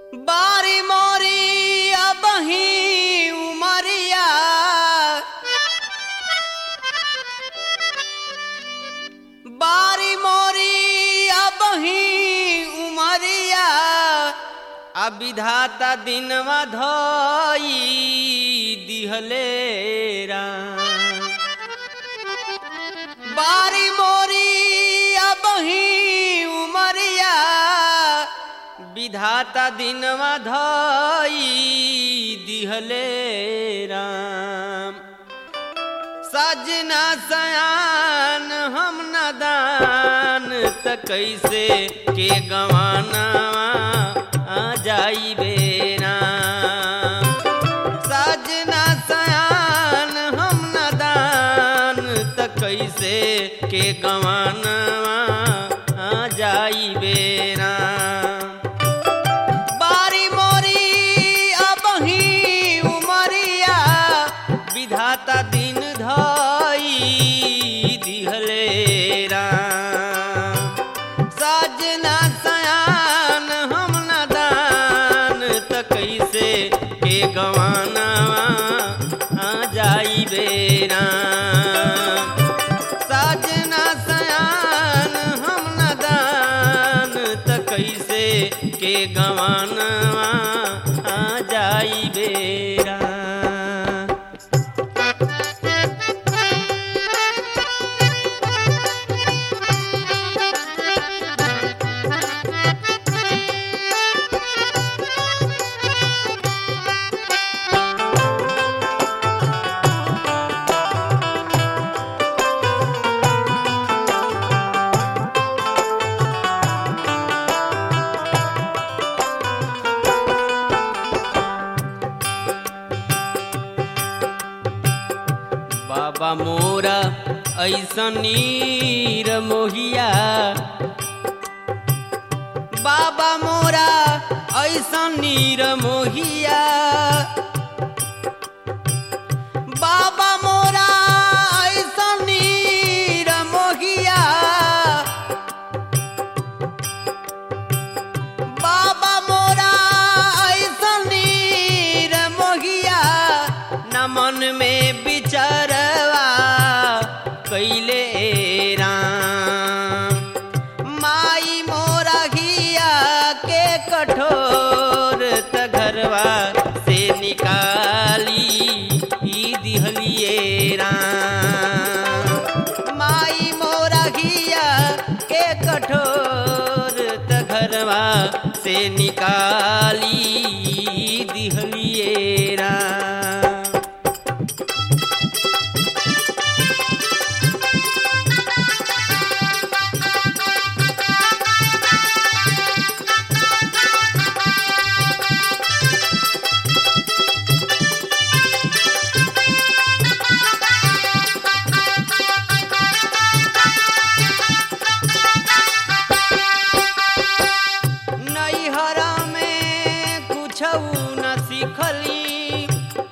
बारी मोरी अबही उमरिया बारी मोरी अबही उमरिया आ विधाता दिनवा धई दिहले राम बारी मोरी अबही उमरिया विधाता दिनवा धई दिहले राम सजना सयान हम नदान त कैसे के गवाना आ जाई बेराम सजना सयान हम नदान त कैसे के गवाना आ जाई बेराम बारी मोरी अबही उमरिया विधाता दिन धई दिहले राम सजना सयान हम नदान त कैसे के गवाना आ जाई बेराम सजना सयान हम नदान त कैसे के गवाना आ जाई बेरा बाबा मोरा ऐसनीर मोहिया बाबा मोरा ऐसनीर मोहिया बाबा मोरा ऐसनीर मोहिया बाबा मोरा ऐसनीर मोहिया न मन में बिचरवा कैले राम माई मोरा घिया के कठोर त घरवा से निकाली ई दिहलिए राम माई मोरा घिया के कठोर त घरवा से निकाली ई दिहलिए राम नैहरा में कुछ न सीखली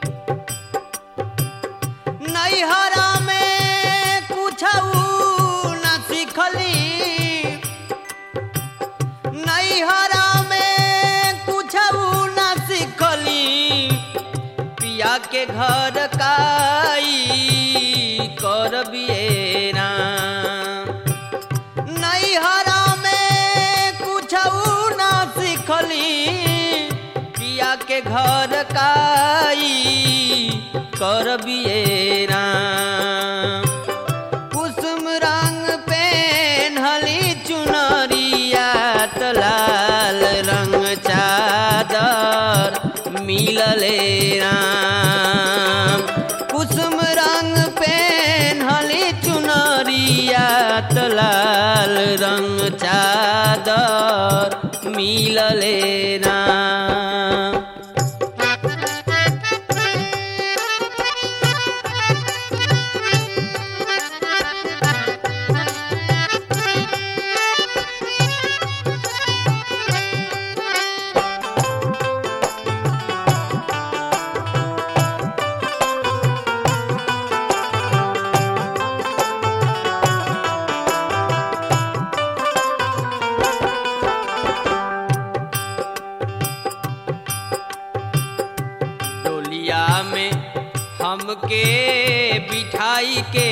नैहरा में कुछ न सीखली नैहरा में कुछ न सीखली पिया के घर काई कर बियेरा नैहरा में कुछ ना सीखली पिया के घर काई कर बियेरा कुसुम रंग पेन्हली चुनरिया त लाल रंग चादर मिलले राम कुसुम रंग पेन्हली चुनरिया त लाल रंग चादर मिलले राम हमके बिठाई के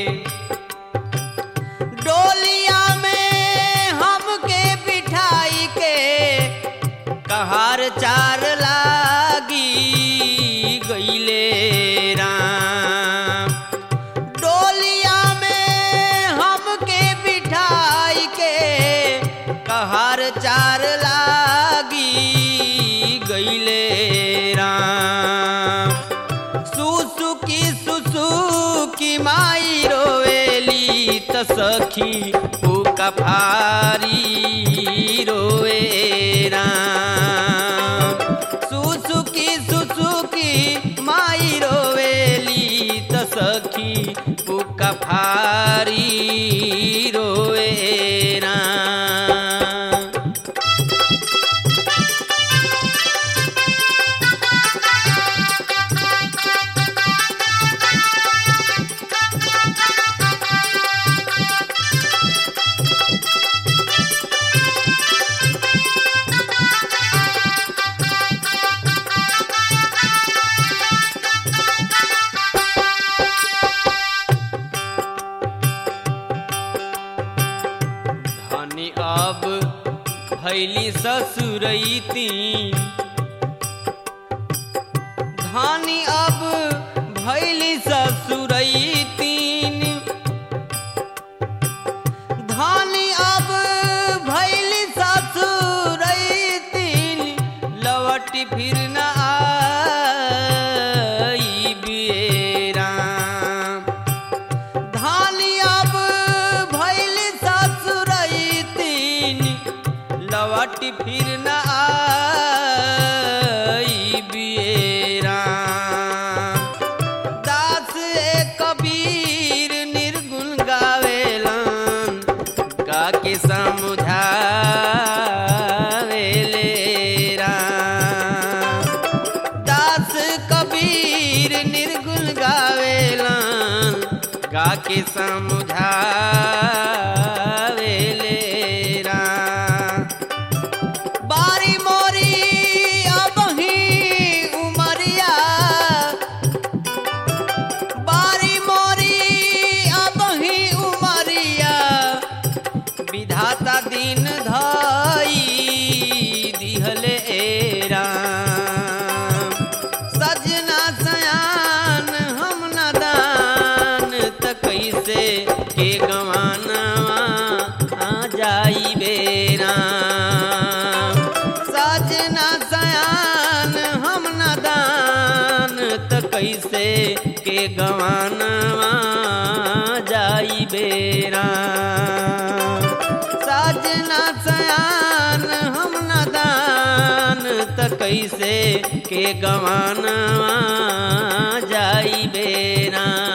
डोलिया में हमके बिठाई के कहार चार लागी गईले राम डोलिया में हमके बिठाई के कहार चार लागी गईले राम सुसुकी सुसुकी माई रोवेली त सखी फूका फारी रोवे राम सुसुकी सुसुकी माई रोवेली त सखी फूका फारी रोवे राम धनी अब भैली ससुरैती धनी अब भैली ससुरैतीन धनी अब भैली ससुरैतीन लवटी फिर न आई बेराम धानी अब भैल ससुरैतीन लवट फिर न आई बियरा दास ए कबीर निर्गुण गावेलन का के समुझावेले राम दास कबीर निर्गुण गावेलन गा के समुझावेले राम बारी मोरी अबही उमरिया बारी मोरी अबही उमरिया विधाता दिन धाई दिहले राम सजना सयान हम नदान त कैसे के गवाना आ जाई बेराम सजना सयान हम नदान त कैसे के गवाना जाई बेराम सजना सयान हम नदान त कैसे के गवाना जाई बेरा